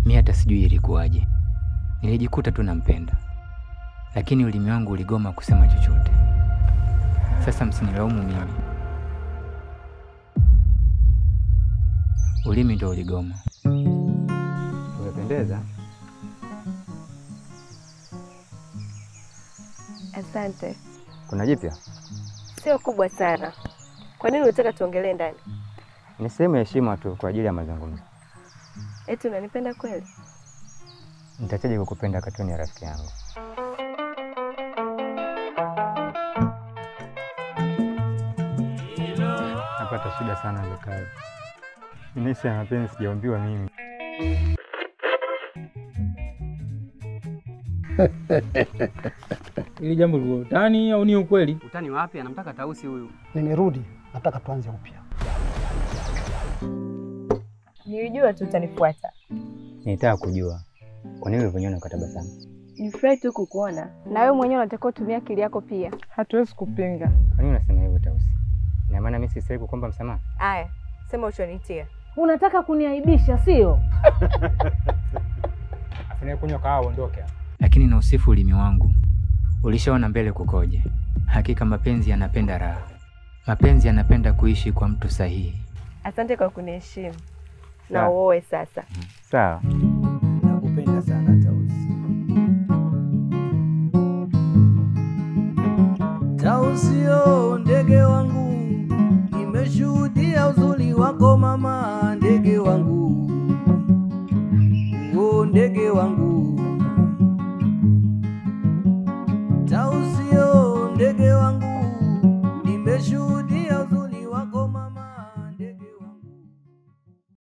Mi hata sijui ilikuwaje, nilijikuta tu nampenda, lakini ulimi wangu uligoma kusema chochote. Sasa msinilaumu mimi, ulimi ndo uligoma. Umependeza. Asante. Kuna jipya? Sio kubwa sana. Kwa nini unataka tuongelee ndani? Ni sehemu ya heshima tu kwa ajili ya mazungumzo. Eti unanipenda kweli? Nitachaje kukupenda katuni ya rafiki yangu? Napata shida sana za kazi. Nisi ya mapenzi sijaambiwa mimi. Ili jambo liko utani au ni ukweli? Utani wapi? Anamtaka Tausi huyu. Nimerudi, nataka tuanze upya. Nilijua tu utanifuata. Nitaka kujua kwa nini ulivyoniona ukatabasamu. Nifurahi tu kukuona. Na wewe mwenyewe unatakiwa kutumia akili yako pia. Hatuwezi kupinga. Kwa nini unasema hivyo Tausi? Ina maana mimi sistahili kukuomba msamaha? Aya, sema uchonitia. Unataka kuniaibisha, sio? Afanye kunywa kahawa uondoke. Lakini na usifu ulimi wangu, ulishaona mbele kukoje. Hakika mapenzi yanapenda raha, mapenzi yanapenda kuishi kwa mtu sahihi. Asante kwa kuniheshimu. Na Sawa. uoe sasa. Sawa. Nakupenda sana Tausi. Tausio ndege wangu, nimeshuhudia uzuri wako mama,